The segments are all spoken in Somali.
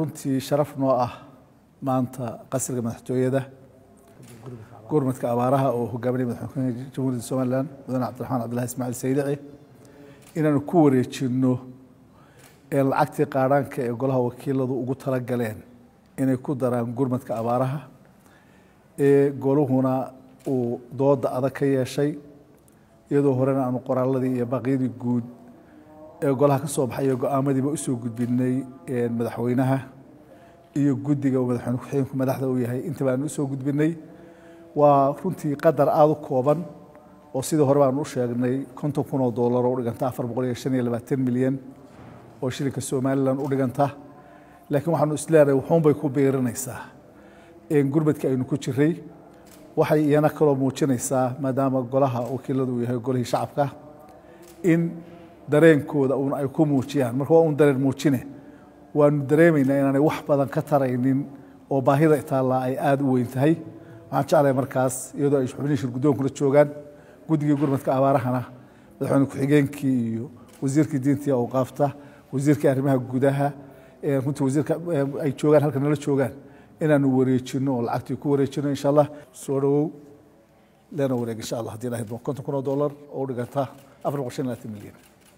runtii sharaf noo ah maanta qasriga madaxtooyada gurmadka abaaraha oo hogaaminaya madaxweynaha jamhuuriyadda somalilan mudane cabdiraxmaan cabdillahi ismaaciil saydici inaanu ku wareejinno ee lacagtii qaadhaanka ee golaha wakiiladu ugu talagaleen inay ku daraan gurmadka abaaraha ee goluhuna uu dooda adag ka yeeshay iyadoo horena aanu qoraaladii iyo baaqyadii guud ee golaha ka soo baxay iyo go-aamadiiba usoo gudbinay madaxweynaha iyo guddiga uu madaxweyne ku-xigeenku madaxda uu yahay intaba aanu usoo gudbinay waa runtii qadar aada u kooban oo sidii hore baanu u sheegnay konton kun oo doolar oo u dhiganta afar boqol iyo shan iyo labaatan milyan oo shilinka somalilan u dhiganta laakiin waxaanu isleenahay wuxuunbay ku biirinaysaa gurmadka aynu ku jiray waxay iyana kaloo muujinaysaa maadaama golaha wakiiladu uu yahay golihii shacabka in dareenkooda uun ay ku muujiyaan marka waa un dareen muujine waanu dareemaynaa inaanay wax badan ka taraynin oo baahida itaallaa ay aada u weyn tahay waxaan jeclahay markaas iyadoo ay xubnihii shirgudoonkula joogaan guddigii gurmadka abaarahana madaxweyne ku-xigeenkii iyo wasiirkii diinta iyo awqaafta wasiirkii arrimaha gudaha runtii wasiirka ay joogaan halka nala joogaan inaanu wareejino oo lacagtii ku wareejino insha allah soo dhawow leena wareeg insha allah haddii ilahay konton kun oo dollar oo u dhiganta afar boqol shan iyo labaatan milyan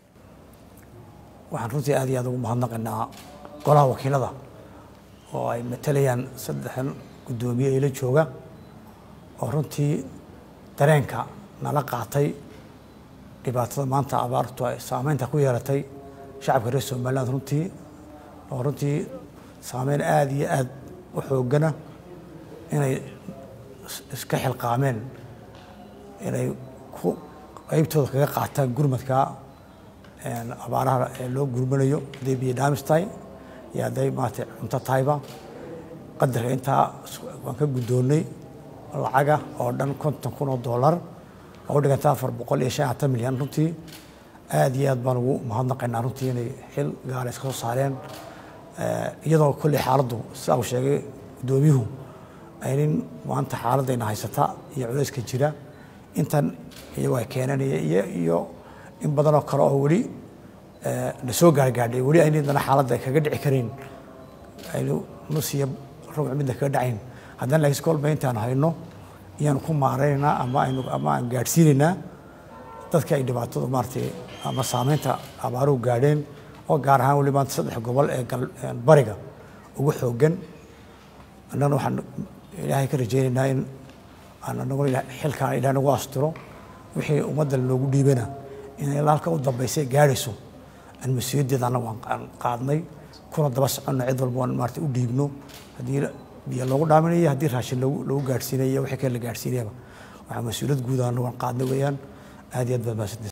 waxaan runtii aad iyo aad ugu mahadnaqaynaa golaha wakiilada oo ay matalayaan saddexdan guddoomiye ila jooga oo runtii dareenka nala qaatay dhibaatada maanta abaartu ay saameynta ku yeelatay shacabka reer somaliland runtii oo runtii saameyn aada iyo aad u xoogana inay iska xilqaameen inay ku qeybtooda kaga qaataan gurmadka abaaraha ee loo gurmanayo hadday biyo dhaamis tahay iyo hadday maarata cunto tahayba qadarka intaa waan ka guddoonnay lacaga oo dhan konton kun oo dollar oo u dhiganta afar boqol iyo shan hatan milyan runtii aad iyo aad baan ugu mahadnaqaynaa runtii inay xil gaala iska soo saareen iyadoo kolley xaaladdu sidaa uu sheegay guddoomiyuhu aynin maanta xaaladayna haysata iyo culayska jira intan iyagoo ay keenanaya iyo iyo in badanoo kale oo weli na soo gaargaadhay weli aynidana xaaladda kaga dhici karayn aynu nus iyo rubuc midna kaga dhacayn haddana laakiin kolba intaan hayno iyaanu ku maaraynaynaa ama aynu ama aan gaadhsiinaynaa dadka ay dhibaatadu maaratay ama saameynta abaaruhu gaadheen oo gaar ahaan weli maanta saddex gobol ee bariga ugu xooggan annagana waxaan ilaahay ka rajaynaynaa in aan anaguna xilkaan ilaah nagu astiro wixii ummadda loogu dhiibana inay halka u dambaysay gaadhayso aan mas-uuliyaddeeda annagu aan qaadnay kuna daba soconno cid walba aan maarata u dhiibno haddii biyo loogu dhaaminayo haddii raashin lagu gaadhsiinayo wixii kale la gaadhsiinayaba waxaa mas-uuliyad guud annagu aan qaadnay weeyaan aad iyo aad baad mahadsantahay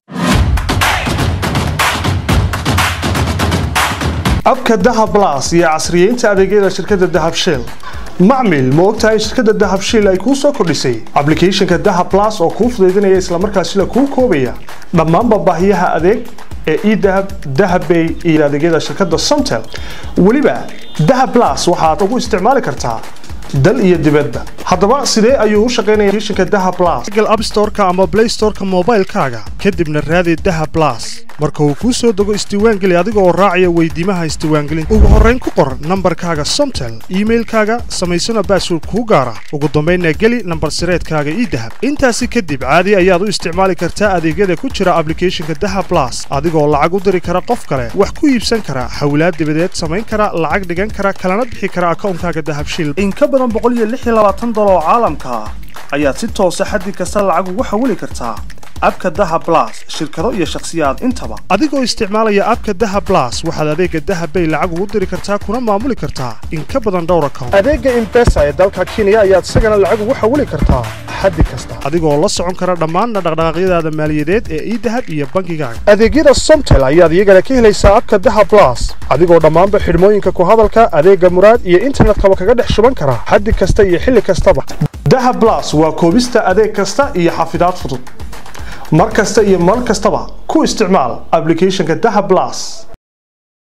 abka dahab blas iyo casriyeynta adeegyada shirkadda dahab shell macmil ma ogtahay shirkadda dahab shell ay kuu soo kordhisay ablicathonka dahab blas oo kuu fudaydinaya islamarkaasina kuu koobaya dhammaanba baahiyaha adeeg ee edahab dahabbay iyo adeegyada shirkadda somtel weliba dahab blas waxaad ugu isticmaali kartaa dal iyo dibadba haddaba sidee ayuu u shaqaynaya applicationka dahab blas google app store-ka ama play store-ka moobaylkaaga kadibna raadi dahab blas marka uu kuu soo dego isdiiwaangeli adiga oo raacaya weydiimaha isdiiwaangelinta ugu horrayn ku qor nambarkaaga somtel iimailkaaga samaysana baasword kuu gaara ugu dambaynna geli nambar sireedkaaga idahab intaasi kadib caadi ayaad u isticmaali kartaa adeegyada ku jira ablicathonka dahab blas adigoo lacag u diri kara qof kale wax ku iibsan kara hawlaad dibadeed samayn kara lacag dhigan kara kalana bixi kara akawnkaaga dahabshil oo caalamka ah ayaad si toosa xaddi kasta lacag ugu xawili kartaa abka dahab blas shirkado iyo shakhsiyaad intaba adigoo isticmaalaya abka dahab blas waxaad adeega dahab bay lacag ugu diri kartaa kuna maamuli kartaa in ka badan dhowr account adeega imbesa ee dalka kenya ayaad isagana lacag ugu xawili kartaa xaddi kasta adigoo la socon kara dhammaanna dhaqdhaqaaqyadaada maaliyadeed ee idahab iyo bangigaaga adeegyada somtel ayaad iyagana ka helaysaa abka dahab blas adigoo dhammaanba xidhmooyinka ku hadalka adeega muraad iyo internetkaba kaga dhex shuban kara xaddi kasta iyo xilli kastaba dahab blas waa koobista adeeg kasta iyo xafidaad fudud mar kasta iyo mar kastaba ku isticmaal ablicathonka dahab blas